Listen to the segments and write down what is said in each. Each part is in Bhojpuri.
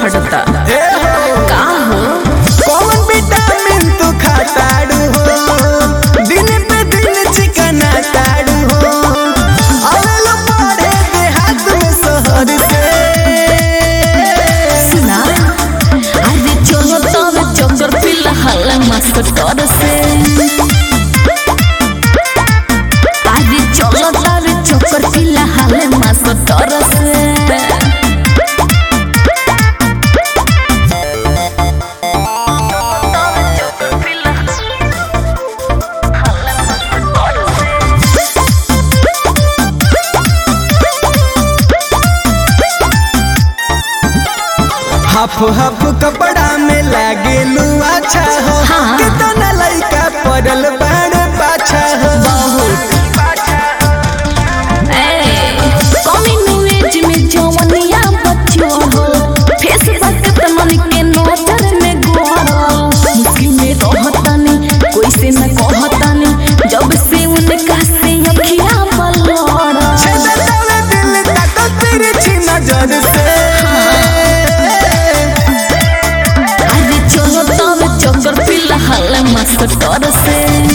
हटता ए हो का हो कौन विटामिन तू खाताड़ू हो दिन पे दिन चिकना ताड़ू हो अवेलो पढ़े देहात में शहर से सुना अरे चलो तब चक्कर फिलहाल मास्टर से अरे चलो तब चक्कर फिलहाल मास्टर से हाफ हाफ कपड़ा में लागे लू अच्छा हो हाँ। कितना लइका पड़ल बाड़ पाछा हो बहुत कमिंग एज में जवनिया बच्चो हो फेसबुक तमन के नजर में गोरो मुश्किल में रहतानी कोई से न कहतानी जब से उनका से अखियां पलड़ा छेदतावे दिल तक तिरछी नजर से अरे चलो तब चक्कर फिलहाल मास्टर से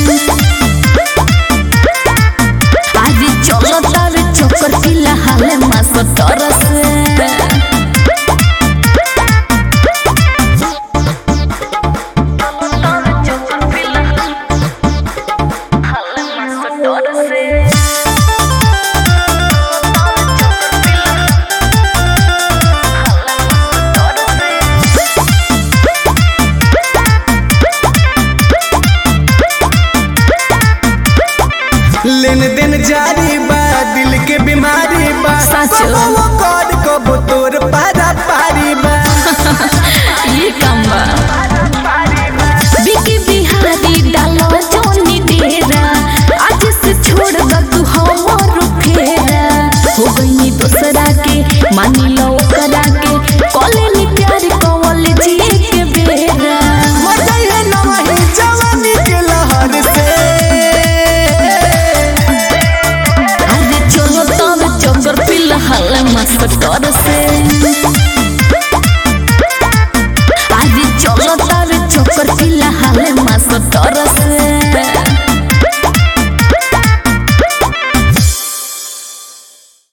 अरे चलो तब चक्कर फिलहाल मास्टर से लेन देन जारी बा दिल के बीमारी बा सच। कबो कर कबो तोर पारा पारी बा ये काम बा बिकी बिहारी डालो जोनी डेरा आज से छोड़ द तू हमर फेरा हो गई दूसरा के मानी लो करा के कॉलेज प्यार कॉलेज के बेरा मजा है नवही जवानी के लहर से अरे चलो तब चक्कर फिलहाल मास्टर से अरे चलो तब चक्कर फिलहाल मास्टर